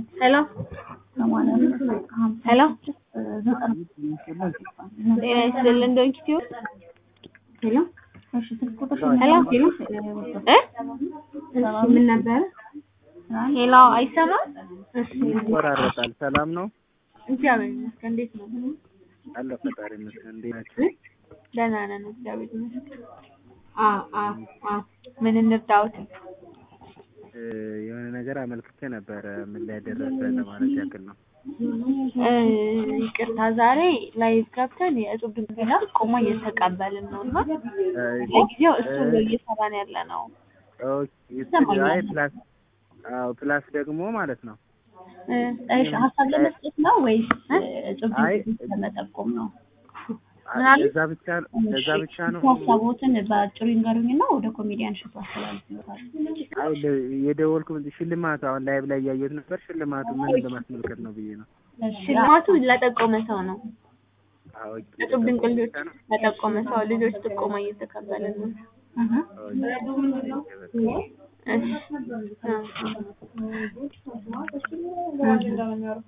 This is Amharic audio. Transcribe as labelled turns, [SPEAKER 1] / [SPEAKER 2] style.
[SPEAKER 1] ሄሎ ሄሎ ጤና ይስጥልን ዶንኪ ቲዩብ ሄሎ ሄሎ ሄሎ እ እሺ ምን ነበረ ሄሎ አይሰማም እሺ
[SPEAKER 2] ይቆራረጣል። ሰላም ነው
[SPEAKER 1] እግዚአብሔር ይመስገን እንዴት ነው
[SPEAKER 2] አለ ፈጣሪ ይመስገን። እንዴት ናችሁ?
[SPEAKER 1] ደህና ነን እግዚአብሔር ይመስገን አ አ አ ምን እንርዳዎት
[SPEAKER 2] እ የሆነ ነገር አመልክቼ ነበረ። ምን ላይ ደረሰ ለማለት ያክል ነው።
[SPEAKER 1] እ ይቅርታ ዛሬ ላይቭ ገብተን የእጹብ ድንግልና ጥቆማ እየተቀበልን ነው እና
[SPEAKER 2] እ
[SPEAKER 1] ለጊዜው እሱ ነው እየሰራን ያለ ነው
[SPEAKER 2] ኦኬ፣
[SPEAKER 1] ይሰማኛል።
[SPEAKER 2] አይ ፕላስ አዎ ፕላስ ደግሞ ማለት ነው
[SPEAKER 1] እ እሺ ሀሳብ ለመስጠት ነው ወይስ እ እጹብ
[SPEAKER 2] አይ
[SPEAKER 1] ድንግልና ለመጠቆም ነው
[SPEAKER 2] አ-
[SPEAKER 1] ምን አለ?
[SPEAKER 2] እዛ ብቻ እዛ ብቻ ነው
[SPEAKER 1] ሀሳቦትን በአጭሩ ይንገሩኝና ወደ ኮሜዲያን ሽቱ አስተላልፍልታል
[SPEAKER 2] አይ ለ- የደወልኩት ሽልማቱ አሁን ላይቭ ላይ እያየሁት ነበር። ሽልማቱ ምን ለማስመልከት ነው ብዬ ነው።
[SPEAKER 1] ሽልማቱ ለጠቆመ ሰው ነው
[SPEAKER 2] አዎ
[SPEAKER 1] እጹብ ድንቅ ልጆች ለጠቆመ ሰው ልጆች ጥቆማ እየተቀበልን ነው እሺ አ-